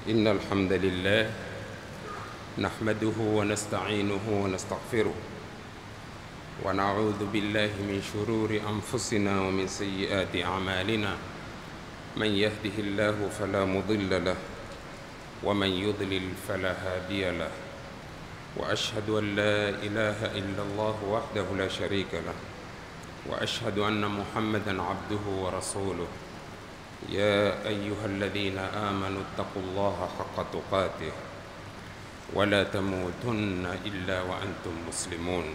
إن الحمد لله نحمده ونستعينه ونستغفره ونعوذ بالله من شرور أنفسنا ومن سيئات أعمالنا من يهده الله فلا مضل له ومن يضلل فلا هادي له وأشهد أن لا إله إلا الله وحده لا شريك له وأشهد أن محمدا عبده ورسوله يا أيها الذين آمنوا اتقوا الله حق تقاته ولا تموتن إلا وأنتم مسلمون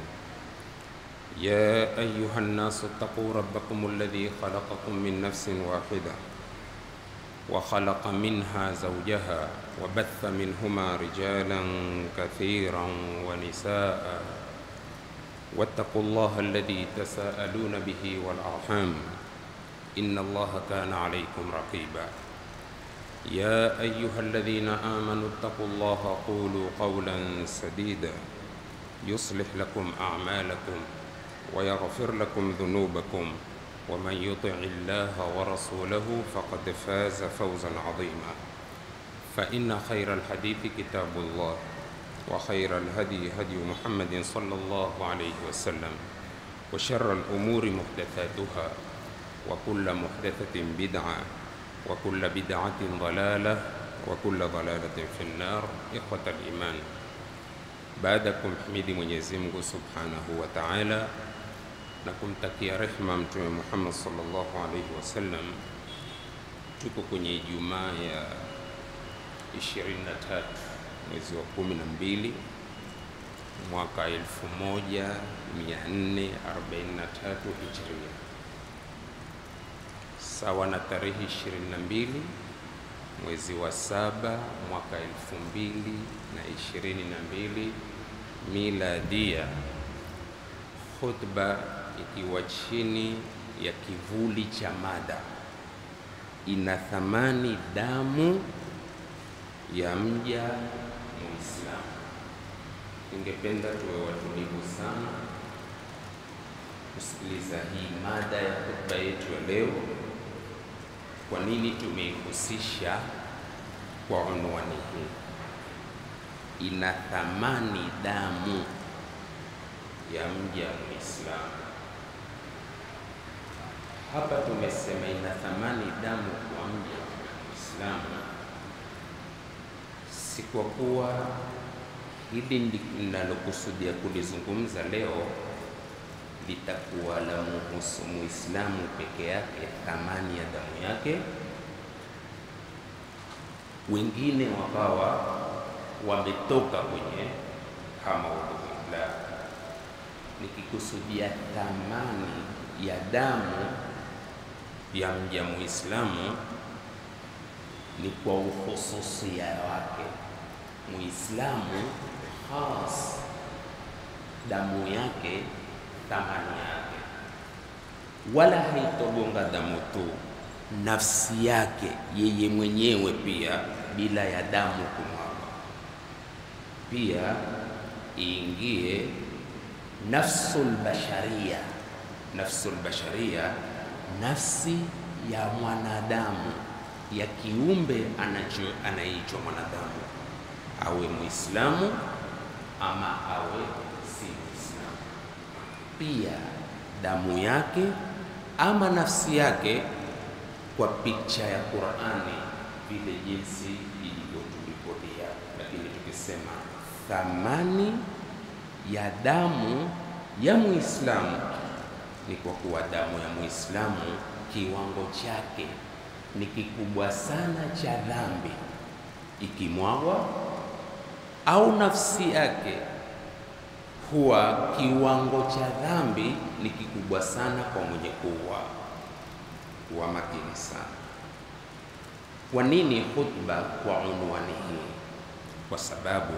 يا أيها الناس اتقوا ربكم الذي خلقكم من نفس واحدة وخلق منها زوجها وبث منهما رجالا كثيرا ونساء واتقوا الله الذي تساءلون به والأرحام إن الله كان عليكم رقيبا يا أيها الذين آمنوا اتقوا الله قولوا قولا سديدا يصلح لكم أعمالكم ويغفر لكم ذنوبكم ومن يطع الله ورسوله فقد فاز فوزا عظيما فإن خير الحديث كتاب الله وخير الهدي هدي محمد صلى الله عليه وسلم وشر الأمور محدثاتها وكل محدثة بدعة وكل بدعة ضلالة وكل ضلالة في النار إخوة الإيمان baadakum himidi Mwenyezi Mungu Subhanahu wa Ta'ala na kumtakia rehma Mtume Muhammad sallallahu alaihi wasallam, tuko kwenye Ijumaa ya 23 mwezi wa 12 mwaka 1443 Hijria, sawa na tarehe 22 mwezi wa saba mwaka 2022 miladia, khutba ikiwa chini ya kivuli cha mada ina thamani damu ya mja Muislamu. Ningependa tuwe watulivu sana kusikiliza hii mada ya khutba yetu ya leo. Kwa nini tumeihusisha kwa unwani hii? Ina thamani damu ya mja Muislamu. Hapa tumesema ina thamani damu kwa mja Muislamu, si kwa kuwa hili linalokusudia kulizungumza leo litakuwa la muhusu Muislamu peke yake, thamani ya damu yake, wengine wakawa wametoka kwenye hamaudhubillah. Nikikusudia thamani ya damu ya mja Muislamu ni kwa uhususia wake. Muislamu khas, damu yake thamani yake, wala haitogonga damu tu, nafsi yake yeye mwenyewe pia, bila ya damu kumwaga, pia iingie nafsul basharia. Nafsul basharia, nafsi ya mwanadamu, ya kiumbe anacho anaitwa mwanadamu, awe Muislamu ama awe si Muislamu pia damu yake ama nafsi yake kwa picha ya Qur'ani vile jinsi ilivyotulipodia. Lakini tukisema thamani ya damu ya Muislamu ni kwa kuwa damu ya Muislamu kiwango chake ni kikubwa sana cha dhambi ikimwagwa, au nafsi yake huwa kiwango cha dhambi ni kikubwa sana kwa mwenye kuwa kuwa makini sana. Kwa nini khutba kwa unwani hii? Kwa sababu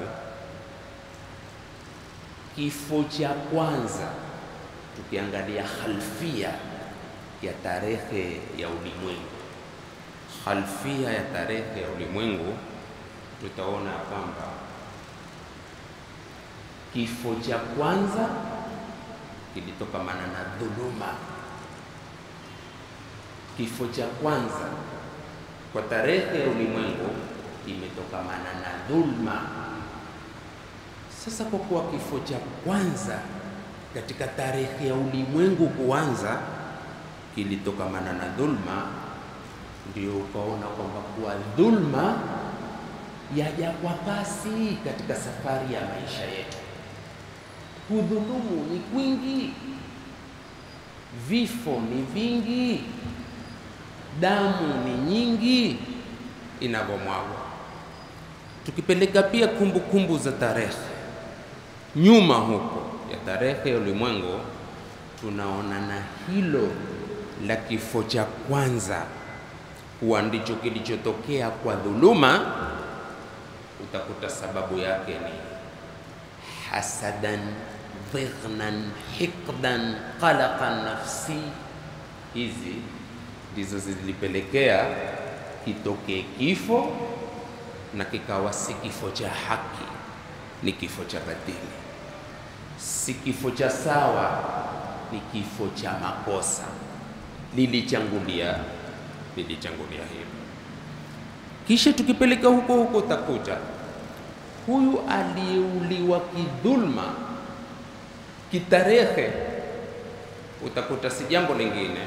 kifo cha kwanza, tukiangalia khalfia ya tarehe ya ulimwengu, khalfia ya tarehe ya ulimwengu, tutaona kwamba kifo cha kwanza kilitokamana na dhuluma. Kifo cha kwanza kwa tarehe ya ulimwengu imetokamana na dhulma. Sasa kwa kuwa kifo cha kwanza katika tarehe ya ulimwengu kuanza kilitokamana na dhulma, ndio ukaona kwamba kuwa dhulma yaja kwa kasi katika safari ya maisha yetu. Kudhulumu ni kwingi, vifo ni vingi, damu ni nyingi inavyomwagwa. Tukipeleka pia kumbukumbu kumbu za tarehe nyuma huko ya tarehe ya ulimwengu, tunaona na hilo la kifo cha kwanza kuwa ndicho kilichotokea kwa dhuluma. Utakuta sababu yake ni hasadan dhighnan hikdan qalaqan nafsi. Hizi ndizo zilipelekea kitokee kifo na kikawa si kifo cha haki, ni kifo cha batili, si kifo cha sawa, ni kifo cha makosa. Lilichangulia, lilichangulia hilo. Kisha tukipeleka huko huko, utakuta huyu aliyeuliwa kidhulma kitarehe, utakuta si jambo lingine,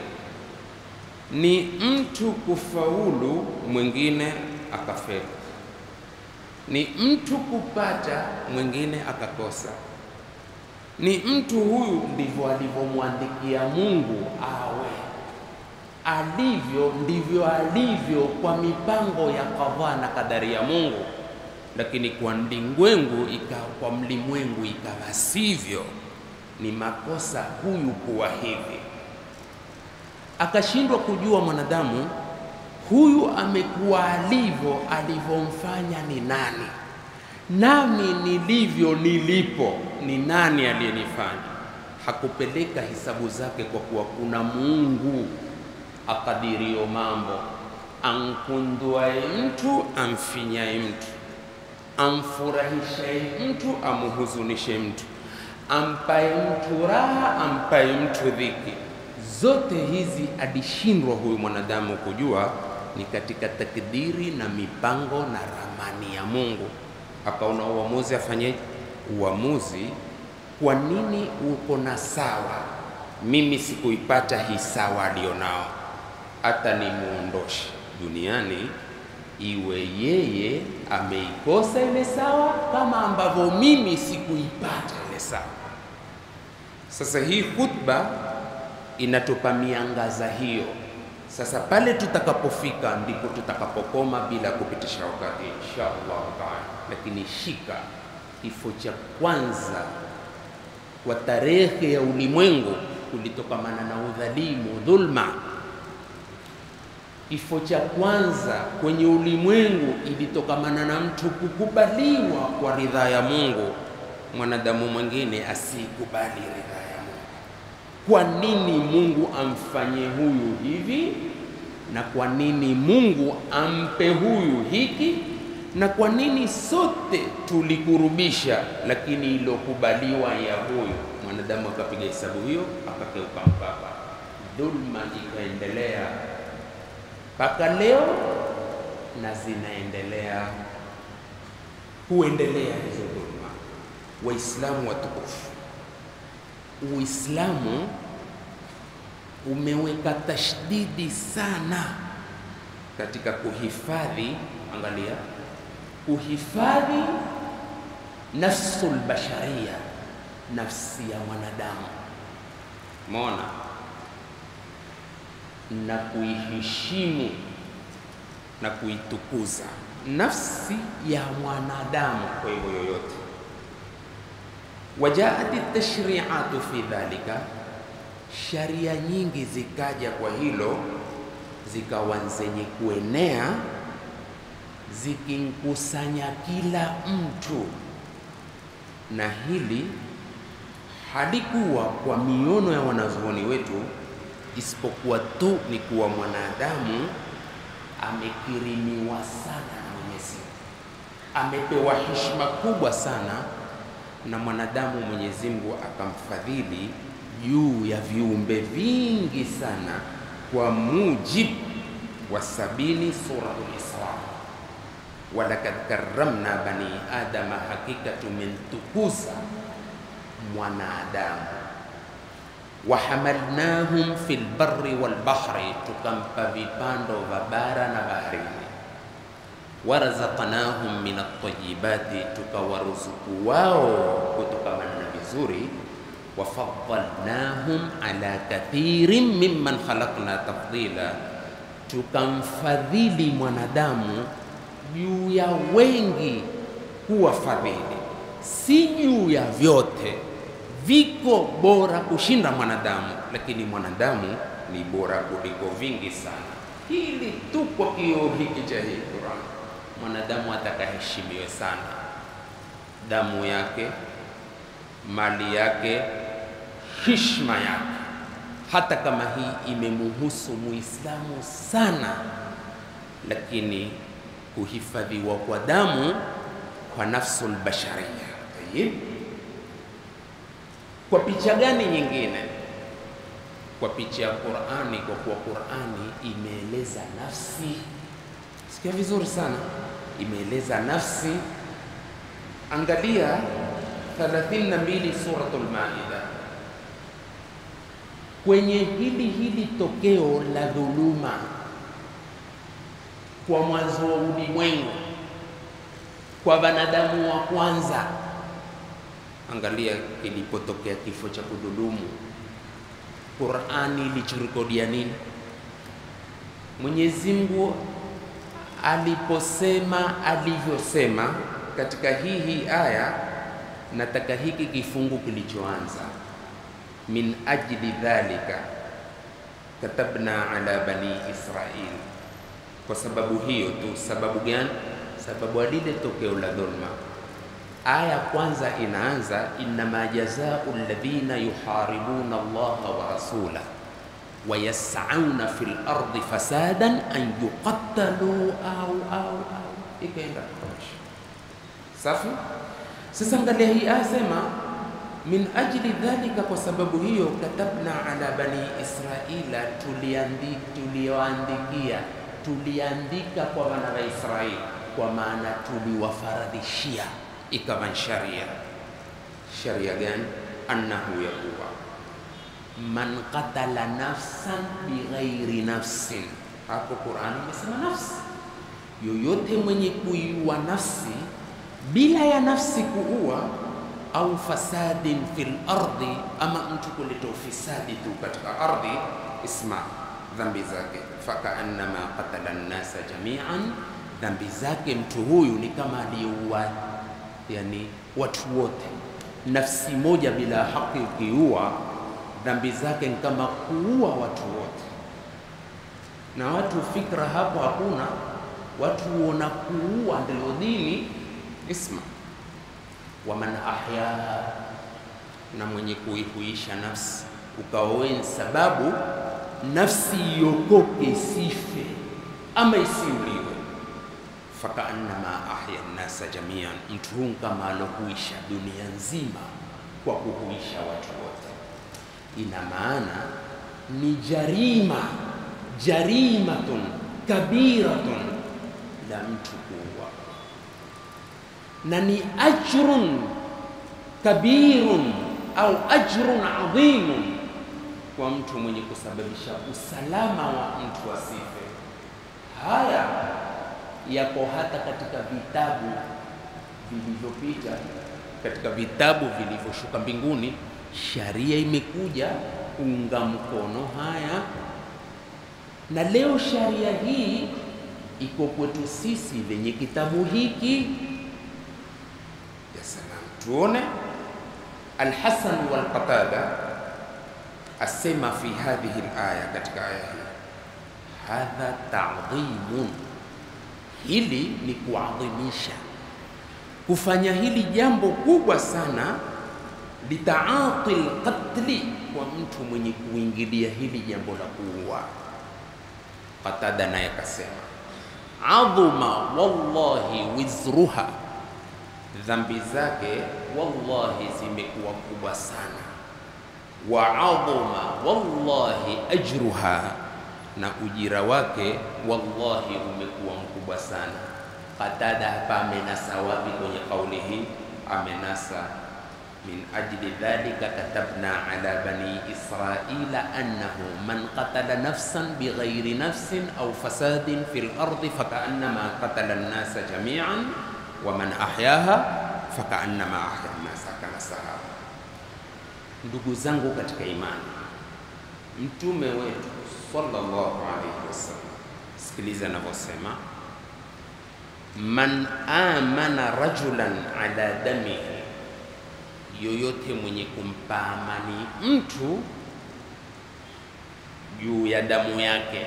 ni mtu kufaulu, mwingine akafeli, ni mtu kupata, mwingine akakosa. Ni mtu huyu, ndivyo alivyomwandikia Mungu awe alivyo, ndivyo alivyo kwa mipango ya kadhaa na kadari ya Mungu lakini kwa mlimwengu ikawa kwa mlimwengu ikawa sivyo, ni makosa huyu kuwa hivi. Akashindwa kujua mwanadamu huyu amekuwa alivyo, alivyomfanya ni nani, nami nilivyo nilipo ni nani aliyenifanya. Hakupeleka hisabu zake kwa kuwa kuna Mungu akadirio mambo, ankunduaye mtu amfinyaye mtu amfurahishaye mtu amuhuzunishe mtu, ampaye mtu raha, ampaye mtu dhiki. Zote hizi alishindwa huyu mwanadamu kujua ni katika takdiri na mipango na ramani ya Mungu. Akaona uamuzi afanyeje? Uamuzi, kwa nini uko na sawa, mimi sikuipata hii sawa alionao, hata nimuondoshe duniani iwe yeye ameikosa ile sawa kama ambavyo mimi sikuipata ile sawa. Sasa hii khutba inatupa miangaza hiyo. Sasa pale tutakapofika ndipo tutakapokoma bila kupitisha wakati insha Allah taala. Lakini shika kifo cha kwanza kwa tarehe ya ulimwengu kulitokamana na udhalimu, dhulma Kifo cha kwanza kwenye ulimwengu ilitokamana na mtu kukubaliwa kwa ridhaa ya Mungu, mwanadamu mwingine asikubali ridhaa ya Mungu. Kwa nini Mungu amfanye huyu hivi, na kwa nini Mungu ampe huyu hiki, na kwa nini sote tulikurubisha, lakini ilokubaliwa ya huyu mwanadamu akapiga hesabu hiyo, akakeuka mpaka, dhulma ikaendelea mpaka leo na zinaendelea kuendelea hizo dhulma. Waislamu watukufu, Uislamu umeweka tashdidi sana katika kuhifadhi, angalia, kuhifadhi nafsul basharia, nafsi ya mwanadamu, mona na kuiheshimu na kuitukuza nafsi ya mwanadamu. Kwa hivyo yoyote, wajaati tashriatu fi dhalika, sharia nyingi zikaja kwa hilo, zikawa zenye kuenea zikimkusanya kila mtu, na hili halikuwa kwa miono ya wanazuoni wetu isipokuwa tu ni kuwa mwanadamu amekirimiwa sana na Mwenyezi Mungu, amepewa heshima kubwa sana na mwanadamu. Mwenyezi Mungu akamfadhili juu ya viumbe vingi sana, kwa mujibu wa sabini Suratul Isra. walakad karramna bani adama, hakika tumemtukuza mwanadamu. Wahamalnahum fil barri wal bahri, tukampa vipando vya bara na baharini. Warazaqnahum min at-tayyibati, tukawaruzuku wao kutokamana na vizuri. Wafadhalnahum ala kathirin mimman khalaqna tafdila, tukamfadhili mwanadamu juu ya wengi kuwa fadhili, si juu ya vyote. Viko bora kushinda mwanadamu, lakini mwanadamu ni bora kuliko vingi sana. Hili tu kwa kioo hiki cha hii Qur'an, mwanadamu atakaheshimiwe sana, damu yake, mali yake, hishma yake, hata kama hii imemuhusu muislamu sana, lakini kuhifadhiwa kwa damu kwa nafsul basharia. Tayib, kwa picha gani nyingine? Kwa picha ya Qur'ani, kwa kuwa Qur'ani imeeleza nafsi. Sikia vizuri sana, imeeleza nafsi. Angalia 32 suratul Maida, kwenye hili hili tokeo la dhuluma kwa mwanzo wa ulimwengu kwa wanadamu wa kwanza. Angalia kilipotokea kifo cha kudhulumu, Qur'ani ilichorekodia nini? Mwenyezi Mungu aliposema alivyosema katika hii hii aya, nataka hiki kifungu kilichoanza min ajli dhalika katabna ala bani Israil kwa sababu hiyo tu. Sababu gani? Sababu alile tokeo la dhulma. Aya kwanza inaanza innama jazau alladhina yuharibuna Allaha wa rasula wa yas'auna fil ardi fasadan an yuqattalu au au au, ikaenda kutosha. Safi. Sasa angalia hii aya sema min ajli dhalika, kwa sababu hiyo katabna ala bani Israila, tulioandikia tuliandika kwa wana wa Israeli, kwa maana tuliwafaradhishia, ikawa sharia. Sharia gani? annahu yakuwa man qatala nafsan bighairi nafsin. Hapo Qur'ani imesema nafsi, yoyote mwenye kuiua nafsi bila ya nafsi kuua, au fasadin fil ardi, ama mtu kuleta ufisadi tu katika ardhi, isma dhambi zake fakaannama qatala nnasa jamian, dhambi zake mtu huyu ni kama aliyeua yani watu wote. Nafsi moja bila haki ukiua, dhambi zake ni kama kuua watu wote. Na watu fikra hapo hakuna, watu huona kuua ndio dini. Isma waman ahyaha, na mwenye kuihuisha nafsi ukaoweni sababu nafsi iokoke isife ama isiuliwe, fakaannama ahya nnasa jamian, mtu huu kama alohuisha dunia nzima kwa kuhuisha watu wote. Ina maana ni jarima, jarimatun kabiratun la mtu kuua, na ni ajrun kabirun au ajrun adhimun kwa mtu mwenye kusababisha usalama wa mtu asife. Haya yako hata katika vitabu vilivyopita, katika vitabu vilivyoshuka mbinguni, sharia imekuja kuunga mkono haya, na leo sharia hii iko kwetu sisi venye kitabu hiki. Ya salam, tuone Alhasan walqatada asema fi hadhihi alaya, katika aya hii, hadha ta'dhimun, hili ni kuadhimisha, kufanya hili jambo kubwa sana, litaati lqatli, kwa mtu mwenye kuingilia hili jambo la kuua. Qatada naye akasema, adhuma wallahi wizruha, dhambi zake wallahi zimekuwa kubwa sana wa adhuma wallahi ajruha, na ujira wake wallahi umekuwa mkubwa sana. Qatada hapa amenasa wapi kwenye kauli hii? Amenasa min ajli dhalika katabna ala bani israila annahu man qatala nafsan bighairi nafsin au fasadin fil ardi fakaannama qatala an-nasa jami'an wa man ahyaha fakaannama ahya an-nasa kana sahaba. Ndugu zangu katika imani, mtume wetu sallallahu alayhi wasallam, sikiliza anavyosema man amana rajulan ala damihi, yoyote mwenye kumpa amani mtu juu ya damu yake.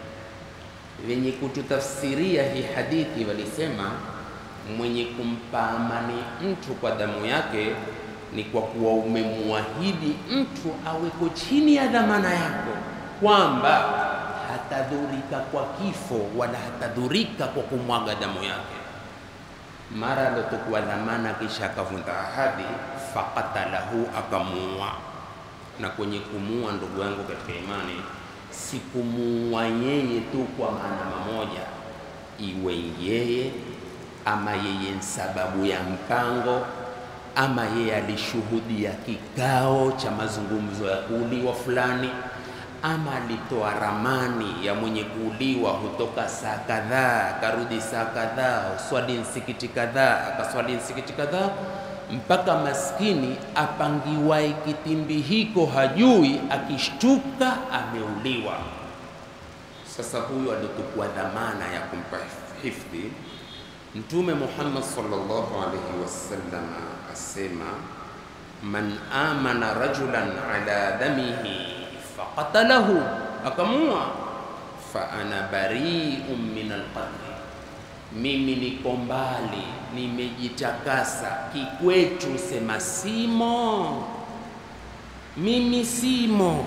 Wenye kututafsiria hii hadithi walisema mwenye kumpa amani mtu kwa damu yake ni kwa kuwa umemwahidi mtu aweko chini ya dhamana yako, kwamba hatadhurika kwa kifo wala hatadhurika kwa kumwaga damu yake. Mara alotokuwa dhamana kisha akavunja ahadi, faqatalahu, akamuua. Na kwenye kumuua, ndugu yangu katika imani, si kumuua yeye tu kwa maana mamoja, iwe yeye ama yeye ni sababu ya mpango ama yeye alishuhudia kikao cha mazungumzo ya kuuliwa fulani, ama alitoa ramani ya mwenye kuuliwa hutoka saa kadhaa akarudi saa kadhaa, swali msikiti kadhaa akaswali msikiti kadhaa, mpaka maskini apangiwae kitimbi hiko hajui, akishtuka ameuliwa. Sasa huyu aliotukua dhamana ya kumpa hifdhi Mtume Muhammad sallallahu alaihi wasallam asema, man amana rajulan ala damihi faqatalahu, akamua, fa ana bari'un min alqatl, mimi niko mbali, nimejitakasa kikwetu, sema simo, mimi simo,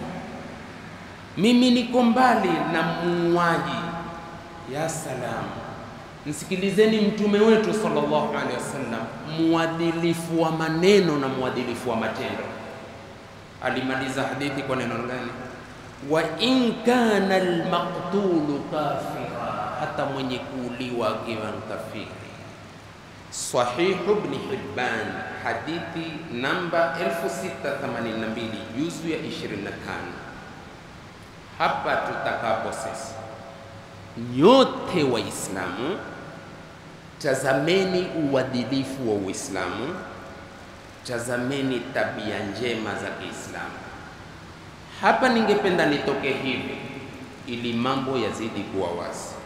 mimi niko mbali na muuaji. Ya salamu Msikilizeni mtume wetu sallallahu alaihi wasallam, mwadilifu wa maneno na mwadilifu wa matendo. Alimaliza hadithi kwa neno gani? wa in kana almaqtulu kafira, hata mwenye kuuliwa akiwa kafiri. Sahihu Ibn Hibban, hadithi namba 1682 juzu ya 25. Hapa tutakapo sasa nyote Waislamu tazameni uadilifu wa Uislamu, tazameni tabia njema za Kiislamu. Hapa ningependa nitoke hivi ili mambo yazidi kuwa wazi.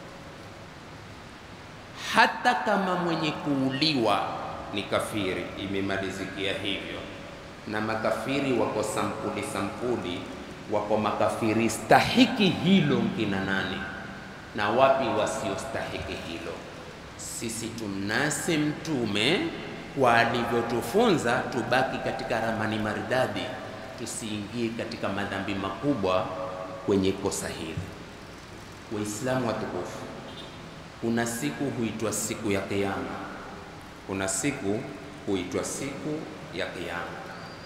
Hata kama mwenye kuuliwa ni kafiri, imemalizikia hivyo, na makafiri wako sampuli sampuli, wako makafiri stahiki hilo nkina nani na wapi wasiostahiki hilo. Sisi tumnase Mtume kwa alivyotufunza, tubaki katika ramani maridadi, tusiingie katika madhambi makubwa kwenye kosa hili. Waislamu watukufu, kuna siku huitwa siku ya Kiyama, kuna siku huitwa siku ya Kiyama.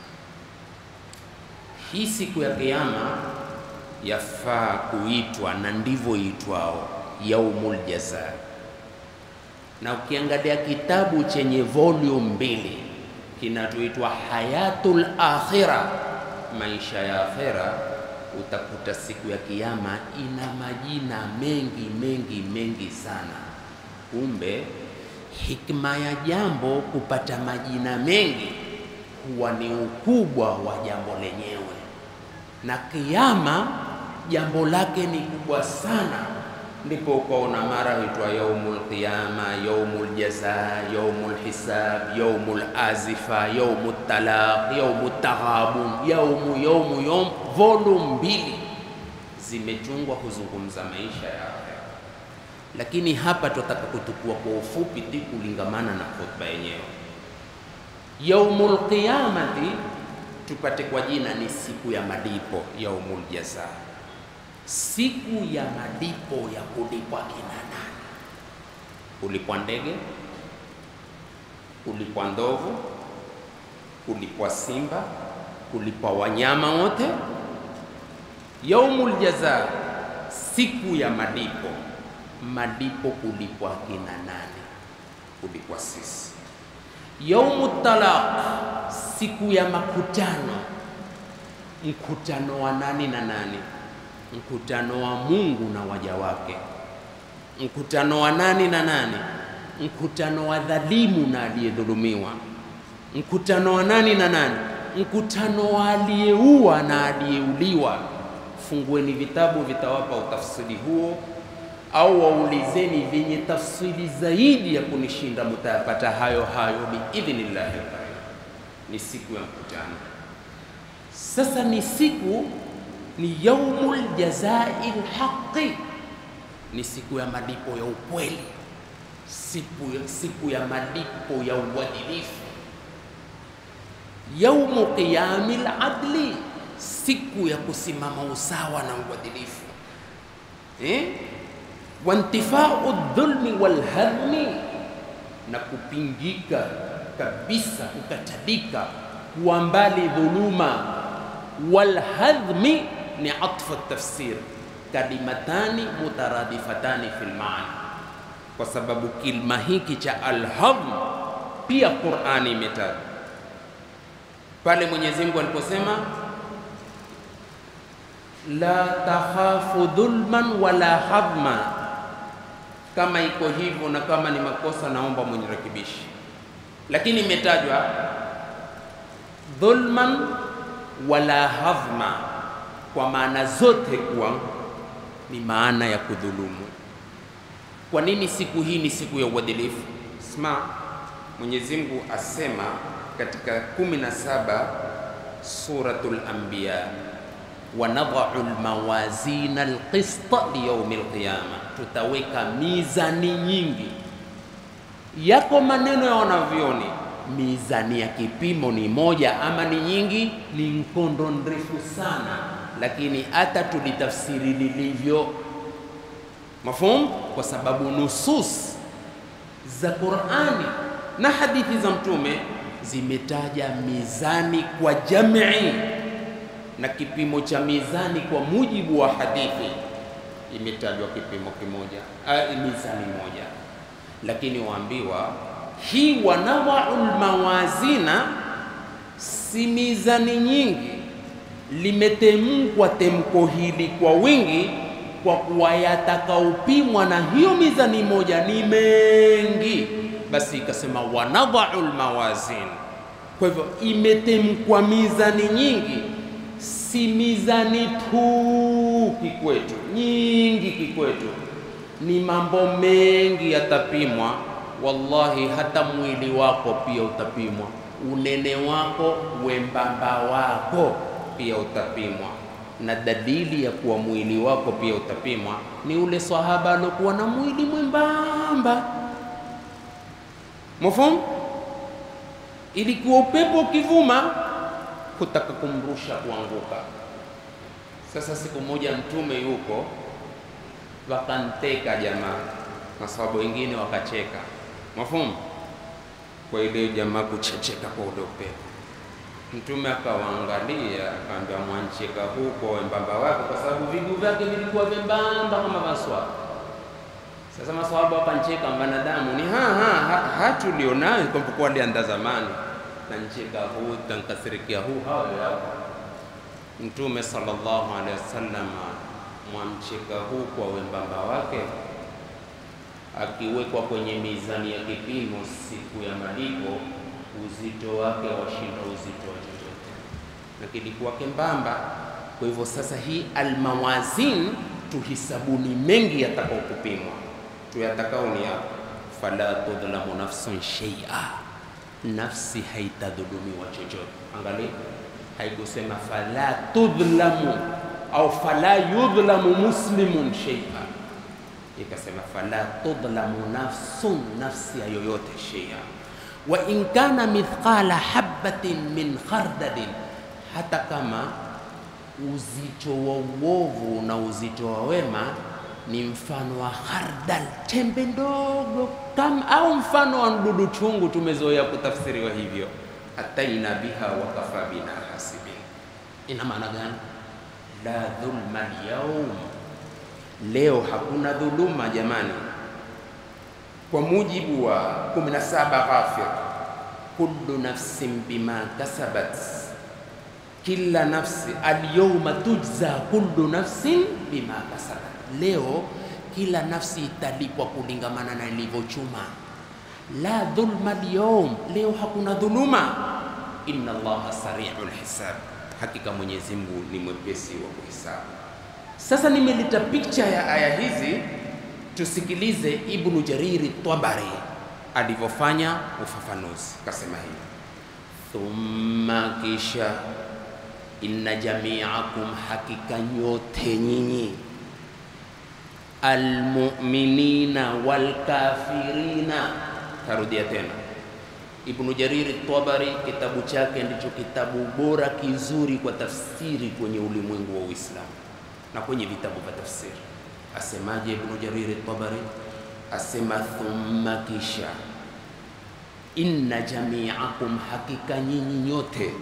Hii siku ya Kiyama yafaa kuitwa na ndivyo itwao yaumul jaza. Na ukiangalia kitabu chenye volume mbili kinatoitwa Hayatul Akhira, maisha ya akhera, utakuta siku ya kiyama ina majina mengi mengi mengi sana. Kumbe hikma ya jambo kupata majina mengi huwa ni ukubwa wa jambo lenyewe, na kiyama jambo lake ni kubwa sana, ndipo ukaona mara huitwa yaumul qiyama, yaumul jaza, yaumul hisab, yaumul azifa, yaumul talaq, yaumul taghabun, yaumu yaumu yaum. Volume mbili zimechungwa kuzungumza maisha ya akhera, lakini hapa tutataka kutukua kwa ufupi tu kulingamana na khutba yenyewe. Yaumul qiyamati tupate kwa jina ni siku ya malipo, yaumul jaza siku ya malipo ya kulipwa kina nani? Kulipwa ndege, kulipwa ndovu, kulipwa simba, kulipwa wanyama wote. Yaumul jaza, siku ya malipo. malipo kulipwa kina nani? Kulipwa sisi. Yaumu talaq, siku ya makutano. Mkutano wa nani na nani? Mkutano wa Mungu na waja wake. Mkutano wa nani na nani? Mkutano wa dhalimu na aliyedhulumiwa. Mkutano wa nani na nani? Mkutano wa aliyeua na aliyeuliwa. Fungueni vitabu, vitawapa utafsiri huo, au waulizeni vyenye tafsiri zaidi ya kunishinda, mutayapata hayo hayo biidhnillahi taala. Ni siku ya mkutano. Sasa ni siku, ni yaumul jazai lhaqi, ni siku ya malipo ya ukweli, siku ya, siku ya malipo ya uadilifu yaumu qiyami ladli, siku ya kusimama usawa na uadilifu eh? wantifau dhulmi walhadmi, na kupingika kabisa, kukatabika, kuwa mbali dhuluma. Walhadhmi ni atfu tafsir, kalimatani mutaradifatani fi lmaana, kwa sababu kilma hiki cha alhadhm pia Qurani imetaja pale Mwenyezi Mungu aliposema la takhafu dhulman wala hadma. Kama iko hivyo na kama ni makosa, naomba mwenyerekebishi, lakini imetajwa dhulman wala hadhma kwa maana zote kuwa ni maana ya kudhulumu. Kwa nini siku hii ni siku ya uadilifu? Sma, Mwenyezi Mungu asema katika 17 Suratul Anbiya, wa nadhau almawazina alqista liyaumi alqiyama, tutaweka mizani nyingi. Yako maneno ya wanavyoni, mizani ya kipimo ni moja ama ni nyingi, ni mkondo mrefu sana, lakini hata tulitafsiri lilivyo mafhum, kwa sababu nusus za Qur'ani na hadithi za Mtume zimetaja mizani kwa jamii na kipimo cha mizani kwa mujibu wa hadithi imetajwa kipimo kimoja, a, mizani moja, lakini waambiwa hii wanawau lmawazina si mizani nyingi, limetemkwa temko hili kwa wingi, kwa kuwa yatakaopimwa na hiyo mizani moja ni mengi basi ikasema wanadhau lmawazin. Kwa hivyo imetemkwa mizani nyingi, si mizani tu kikwetu, nyingi kikwetu, ni mambo mengi yatapimwa. Wallahi, hata mwili wako pia utapimwa, unene wako, wembamba wako pia utapimwa, na dalili ya kuwa mwili wako pia utapimwa ni ule sahaba aliokuwa na mwili mwembamba Mafhum, ilikuwa upepo ukivuma kutaka kumrusha kuanguka. Sasa siku moja Mtume yuko, wakanteka jamaa, na sababu wengine wakacheka. Mafhum, kwa ile jamaa kuchecheka kwa ule upepo, Mtume akawaangalia, akaambia, mwancheka huko wembamba wake, kwa sababu viguu vyake vilikuwa vyembamba kama maswa sasa maswahaba wakancheka, wanadamu ni ha ha ha, hatulionayo kwa alianda zamani, nancheka huu tankasirikia huu hawa hapa. Mtume sallallahu alaihi wasallam mwamcheka huu kwa wembamba wake, akiwekwa kwenye mizani ya kipimo siku ya malipo, uzito wake washinda uzito wa chochote, na kilikuwa kembamba. Kwa hivyo sasa hii almawazin tuhisabuni mengi yatakao kupimwa tuyatakao ni hapo, fala tudhlamu nafsun shay'a, nafsi haitadhulumiwa chochote. Angalia, haikusema fala tudhlamu au fala yudhlamu muslimun shay'a, ikasema fala tudhlamu nafsun, nafsi ya yoyote shay'a, wa in kana mithqala habatin min khardalin, hata kama uzito wa uovu na uzito wa wema ni mfano wa khardal, tembe ndogo kama, au mfano wa mdudu chungu. Tumezoea kutafsiriwa hivyo, ataina biha wa kafa bina hasibin. Ina maana gani? La dhulma alyawm, Leo hakuna dhuluma jamani, kwa mujibu wa 17 Ghafir, kullu nafsin bima kasabat, kila nafsi alyawma tujza kullu nafsin bima kasabat. Leo kila nafsi italipwa kulingamana na ilivyochuma. La dhulma alyawm, leo hakuna dhuluma. Inna Allaha sari'ul hisab, hakika Mwenyezi Mungu ni mwepesi wa kuhesabu. Sasa nimeleta picha ya aya hizi, tusikilize Ibnu Jariri Tabari alivyofanya ufafanuzi. Kasema hivi, thumma, kisha, inna jamiakum, hakika nyote nyinyi, almu'minina walkafirina. Tarudia tena, Ibnu Jariri Tabari kitabu chake ndicho kitabu bora kizuri kwa tafsiri kwenye ulimwengu wa Uislamu na kwenye vitabu vya tafsiri. Asemaje Ibnu Jariri Tabari? Asema thumma, kisha, inna jamiakum, hakika nyinyi nyote,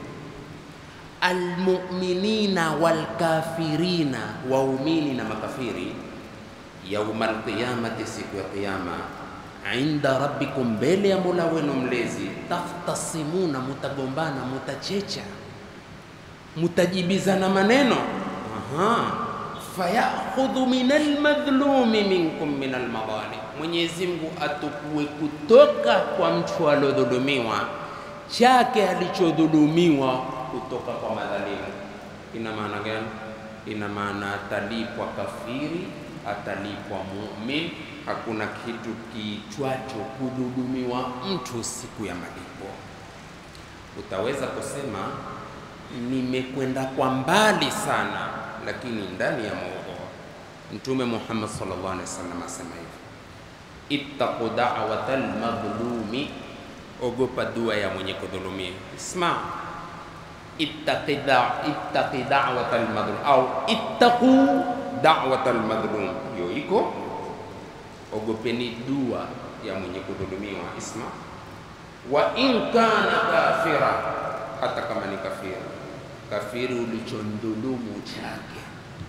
almu'minina walkafirina, waumini na makafiri, yauma alqiyamati, siku ya Kiyama, inda rabbikum, mbele ya Mola wenu mlezi, takhtasimuna, mutagombana, mutachecha, mutajibizana maneno. Aha fayakhudhu min almadhlumi minkum min almadhalim, Mwenyezi Mungu atukue kutoka kwa mtu aliodhulumiwa chake alichodhulumiwa kutoka kwa madhalimu. Ina maana gani? Ina maana atalipwa kafiri, atalipwa mumin. Hakuna kitu kiitwacho kudhulumiwa mtu siku ya malipo. Utaweza kusema nimekwenda kwa mbali sana lakini ndani ya maudhu Mtume Muhammad sallallahu alaihi wasallam asema hivi, ittaqu da'wata almadhlumi, ogopa dua ya mwenye kudhulumia. Isma, ittaqi da'wata almadhlum au ittaqu da'wata almadhlum, hiyo iko ogopeni dua ya mwenye kudhulumiwa. Isma, wa in kana kafira, hata kama ni kafira kafiri ulichondhulumu chake.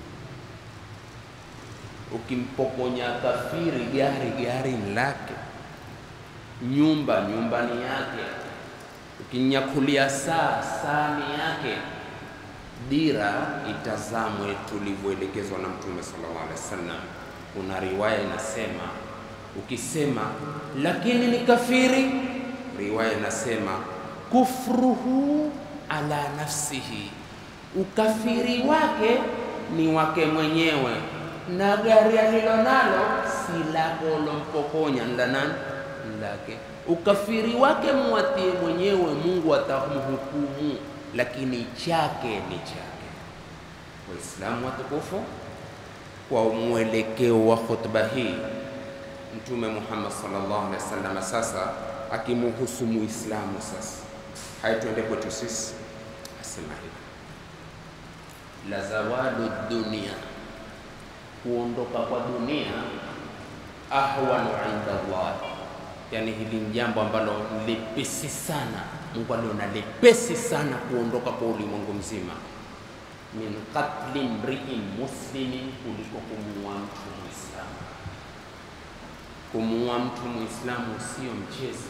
Ukimpokonya kafiri gari, gari lake, nyumba, nyumbani yake, ukinyakulia saa, saa ni yake. Dira itazamwe tulivyoelekezwa na Mtume sallallahu alaihi wasallam. Kuna riwaya inasema, ukisema lakini ni kafiri, riwaya inasema kufruhu ala nafsihi, ukafiri wake ni wake mwenyewe, na gari alilo nalo si lako ulompokonya, la nani? Lake. Ukafiri wake mwatie mwenyewe, Mungu atamhukumu, lakini chake ni chake. Waislamu watukufu, kwa mwelekeo wa khutba hii Mtume Muhammad sallallahu alaihi wasallam sasa akimuhusu Muislamu sasa Haya, tuende kwetu sisi. Asema hivi, la zawalu dunia, kuondoka kwa dunia, ahwanu inda Allah, yani hili ni jambo ambalo lepesi sana. Mungu aliona lepesi sana kuondoka kwa ulimwengu mzima, min qatli mriin muslimin, kuliko kumuua mtu Muislamu. Kumuua mtu Muislamu sio mchezo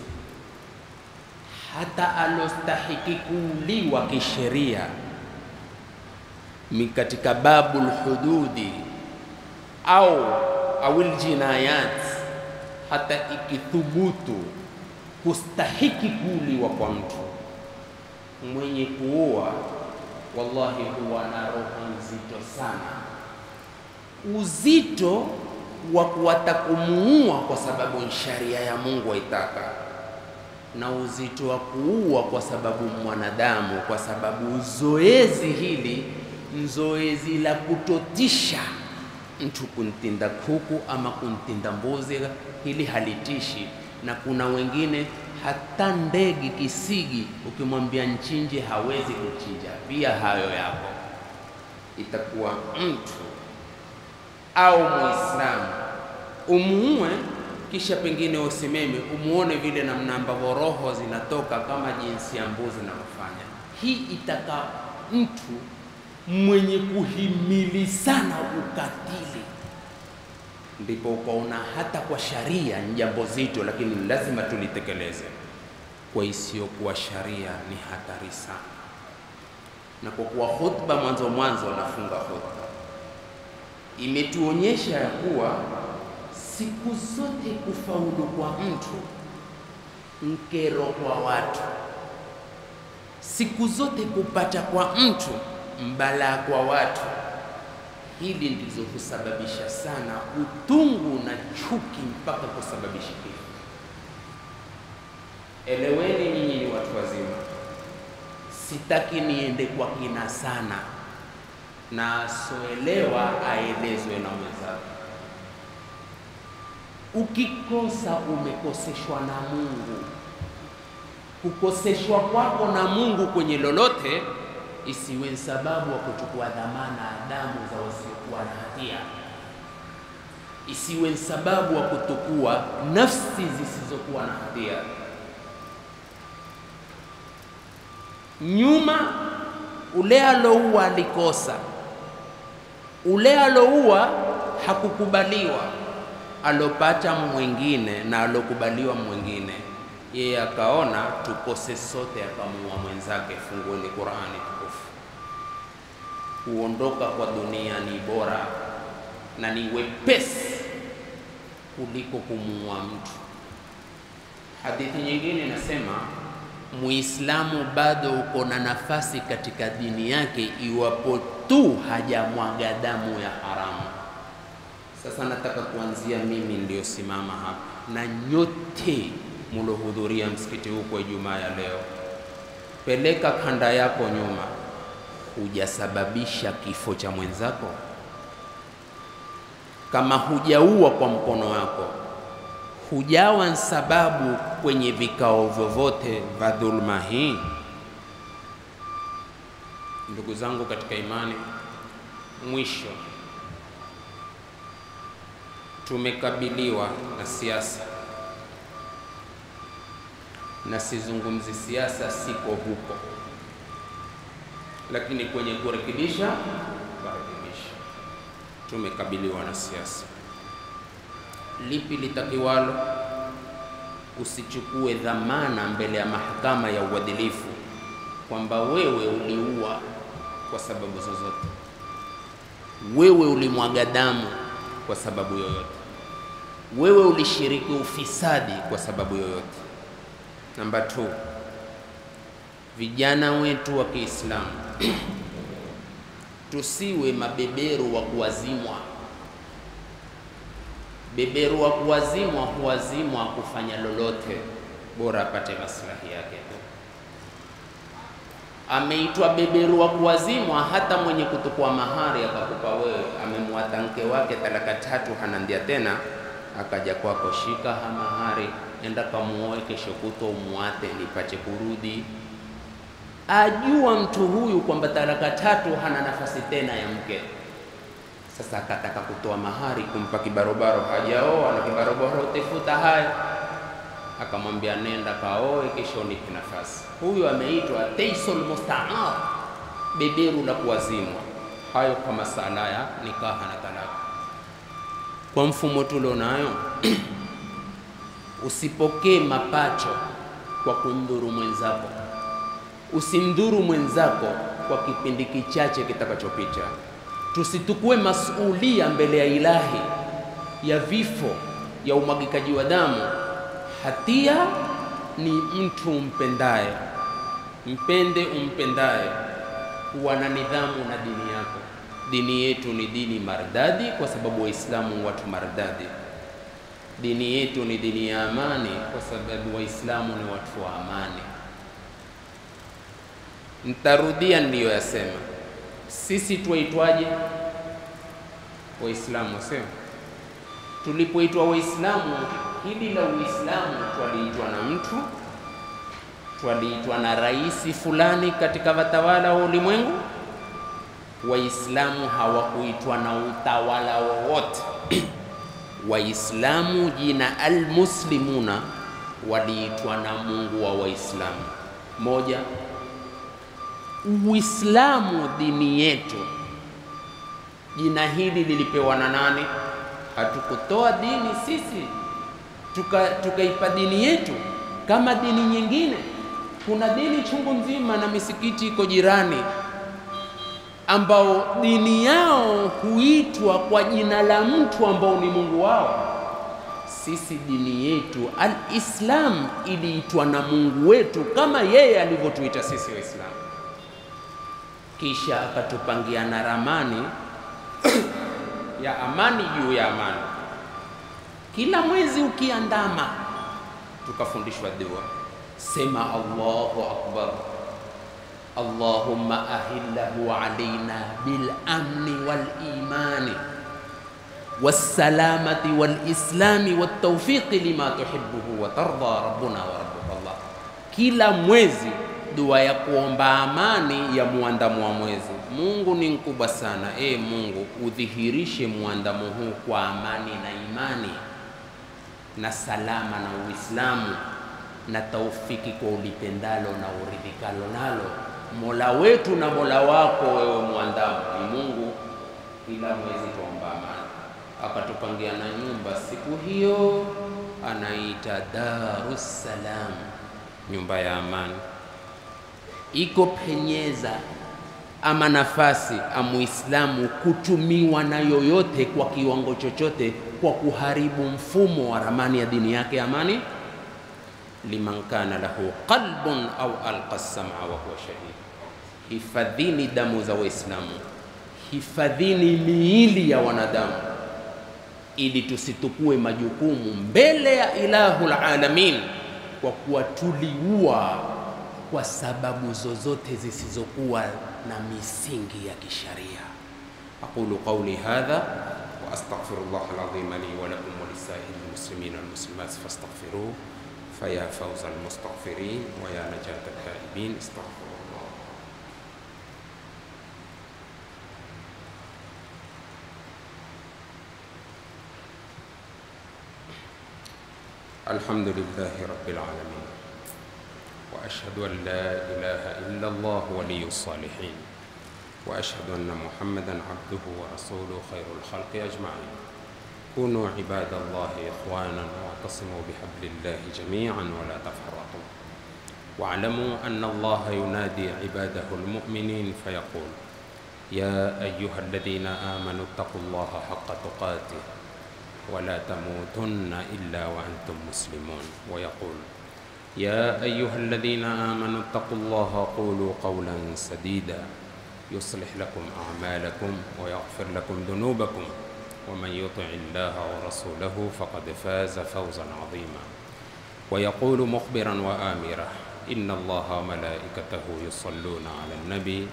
hata alostahiki kuuliwa kisheria katika babul hududi au awil jinayat, hata ikithubutu kustahiki kuuliwa kwa mtu mwenye kuua, wallahi huwa na roho nzito sana, uzito wa kuwata kumuua kwa sababu sharia ya Mungu haitaka na uzito wa kuua kwa sababu mwanadamu, kwa sababu zoezi hili zoezi la kutotisha mtu kuntinda kuku ama kuntinda mbuzi, hili halitishi. Na kuna wengine hata ndege kisigi, ukimwambia nchinje hawezi kuchinja, pia hayo yako. Itakuwa mtu au Muislamu umuue kisha pengine usimeme umuone vile namna ambavyo roho zinatoka kama jinsi ya mbuzi inavyofanya. Hii itaka mtu mwenye kuhimili sana ukatili, ndipo ukaona hata kwa sharia ni jambo zito, lakini lazima tulitekeleze. Kwa isiyokuwa sharia ni hatari sana, na kwa kuwa khutba mwanzo mwanzo nafunga khutba imetuonyesha ya kuwa siku zote kufaulu kwa mtu nkero kwa watu, siku zote kupata kwa mtu mbalaa kwa watu. Hili ndizo husababisha sana utungu na chuki mpaka kusababisha kifo. Eleweni nyinyi ni watu wazima, sitaki niende kwa kina sana, na asoelewa aelezwe na mwenzake. Ukikosa umekoseshwa na Mungu. Kukoseshwa kwako na Mungu kwenye lolote isiwe sababu wa kuchukua dhamana ya damu za wasiokuwa na hatia, isiwe sababu wa kutukua nafsi zisizokuwa na hatia. Nyuma ule alouwa alikosa, ule alouwa hakukubaliwa alopata mwingine na alokubaliwa mwingine, yeye akaona tukose sote, akamuua mwenzake. Fungueni Qur'ani tukufu. Kuondoka kwa dunia ni bora na ni wepesi kuliko kumuua mtu. Hadithi nyingine inasema Muislamu bado uko na nafasi katika dini yake iwapo tu hajamwaga damu ya haramu. Sasa nataka kuanzia mimi niliyosimama hapa na nyote mulohudhuria msikiti huu kwa Ijumaa ya leo, peleka kanda yako nyuma, hujasababisha kifo cha mwenzako. Kama hujaua kwa mkono wako, hujawa sababu kwenye vikao vyovyote vya dhulma hii. Ndugu zangu katika imani, mwisho tumekabiliwa na siasa, na sizungumzi siasa, siko huko, lakini kwenye kurekebisha kurekebisha, tumekabiliwa na siasa. Lipi litakiwalo? Usichukue dhamana mbele ya mahakama ya uadilifu kwamba wewe uliua kwa sababu zozote, wewe ulimwaga damu kwa sababu yoyote, wewe ulishiriki ufisadi kwa sababu yoyote. Namba 2, vijana wetu wa Kiislamu tusiwe mabeberu wa kuwazimwa. Beberu wa kuwazimwa huwazimwa kufanya lolote, bora apate maslahi yake tu. Ameitwa beberu wa kuwazimwa, hata mwenye kutukua mahari akakupa wewe, amemwata mke wake talaka tatu, hanandia tena, akaja kwako, shika ha mahari, enda kamuoe, kesho kutwa umwate, nipache kurudi. Ajua mtu huyu kwamba talaka tatu hana nafasi tena ya mke. Sasa akataka kutoa mahari kumpa kibarobaro, hajaoa na kibarobaro utefuta haya akamwambia nenda kaoe, kesho nipe nafasi. Huyu ameitwa teisul mustaar, beberu la kuwazimwa. Hayo kwa masala ya nikaha na talaka. Kwa mfumo tulionayo usipokee mapacho kwa kumdhuru mwenzako, usimdhuru mwenzako kwa kipindi kichache kitakachopita. Tusitukue masulia mbele ya ilahi ya vifo, ya umwagikaji wa damu Hatia ni mtu umpendaye, mpende umpendaye, kuwa na nidhamu na dini yako. Dini yetu ni dini maridadi, kwa sababu Waislamu watu maridadi. Dini yetu ni dini ya amani, kwa sababu Waislamu ni watu wa amani. Ntarudia niliyoyasema. Sisi twaitwaje? Waislamu, sio? Tulipoitwa Waislamu hili la Uislamu twaliitwa na mtu, twaliitwa na rais fulani katika watawala wa ulimwengu. Waislamu hawakuitwa na utawala wowote. Waislamu jina almuslimuna waliitwa na Mungu wa Waislamu. Moja, Uislamu dini yetu, jina hili lilipewa na nani? hatukutoa dini sisi tukaipa tuka dini yetu kama dini nyingine. Kuna dini chungu nzima na misikiti iko jirani, ambao dini yao huitwa kwa jina la mtu ambao ni Mungu wao. Sisi dini yetu Al-Islam iliitwa na Mungu wetu kama yeye alivyotuita sisi Waislamu, kisha akatupangia na ramani ya amani juu ya amani. Kila mwezi ukiandama, tukafundishwa dua, sema Allahu akbar, Allahumma ahillahu alaina bil amni wal imani wassalamati wal islami wat tawfiqi lima tuhibbuhu wa tarda rabbuna wa rabbuka Allah. Kila mwezi dua ya kuomba amani ya muandamo wa mwezi. Mungu ni mkubwa sana. E Mungu, udhihirishe muandamo huu kwa amani na imani na salama na Uislamu na taufiki kwa ulipendalo na uridhikalo nalo. Mola wetu na Mola wako wewe muandamo ni Mungu. Kila mwezi tuomba amani, akatupangia na nyumba siku hiyo anaita Darus Salam, nyumba ya amani iko penyeza ama nafasi amuislamu kutumiwa na yoyote kwa kiwango chochote kwa kuharibu mfumo wa ramani ya dini yake amani. liman kana lahu qalbun au alqa sama wa huwa shahid. Hifadhini damu za Waislamu, hifadhini miili ya wanadamu, ili tusitukue majukumu mbele ya ilahul alamin kwa kuwa tuliua kwa sababu zozote zisizokuwa na misingi ya kisharia. aqulu qawli hadha wa astaghfirullah alazim li wa lakum wa lisairil muslimin wal muslimat fastaghfiruhu faya fawza almustaghfirin wa ya najat alhaibin astaghfirullah. Alhamdulillahi rabbil alamin واشهد ان لا اله الا الله ولي الصالحين واشهد ان محمدا عبده ورسوله خير الخلق اجمعين كونوا عباد الله اخوانا واعتصموا بحبل الله جميعا ولا تفرقوا واعلموا ان الله ينادي عباده المؤمنين فيقول يا ايها الذين امنوا اتقوا الله حق تقاته ولا تموتن الا وانتم مسلمون ويقول يا أيها الذين آمنوا اتقوا الله قولوا قولا سديدا يصلح لكم أعمالكم ويغفر لكم ذنوبكم ومن يطع الله ورسوله فقد فاز فوزا عظيما ويقول مخبرا وآمرا إن الله وملائكته يصلون على النبي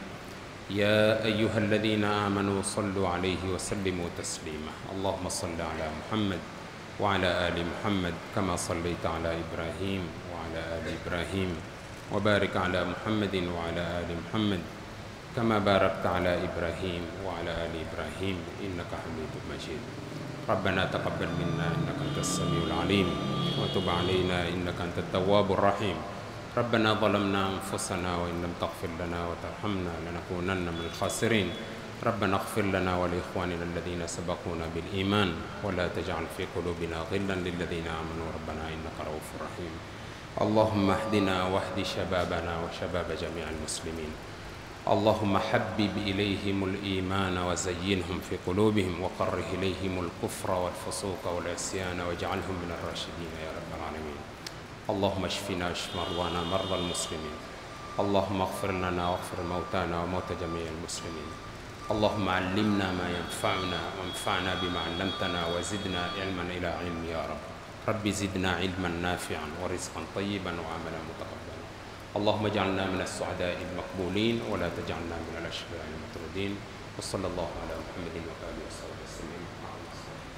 يا أيها الذين آمنوا صلوا عليه وسلموا تسليما اللهم صل على محمد وعلى آل محمد كما صليت على إبراهيم وعلى آل إبراهيم وبارك على محمد وعلى آل محمد كما باركت على إبراهيم وعلى آل إبراهيم إنك حميد مجيد ربنا تقبل منا إنك أنت السميع العليم وتب علينا إنك أنت التواب الرحيم ربنا ظلمنا أنفسنا وإن لم تغفر لنا وترحمنا لنكونن من الخاسرين ربنا اغفر لنا ولإخواننا الذين سبقونا بالإيمان ولا تجعل في قلوبنا غلا للذين آمنوا ربنا إنك رؤوف رحيم اللهم اهدنا واهد شبابنا وشباب جميع المسلمين اللهم حبب إليهم الإيمان وزينهم في قلوبهم وقره إليهم الكفر والفسوق والعصيان واجعلهم من الراشدين يا رب العالمين اللهم اشفنا واشف مرضانا مرضى المسلمين اللهم اغفر لنا واغفر موتانا وموتى جميع المسلمين اللهم علمنا ما ينفعنا وانفعنا بما علمتنا وزدنا علما إلى علم يا رب رب زدنا علما نافعا ورزقا طيبا وعملا متقبلا اللهم اجعلنا من السعداء المقبولين ولا تجعلنا من الأشقياء المطرودين وصلى الله على محمد وآله وصحبه وسلم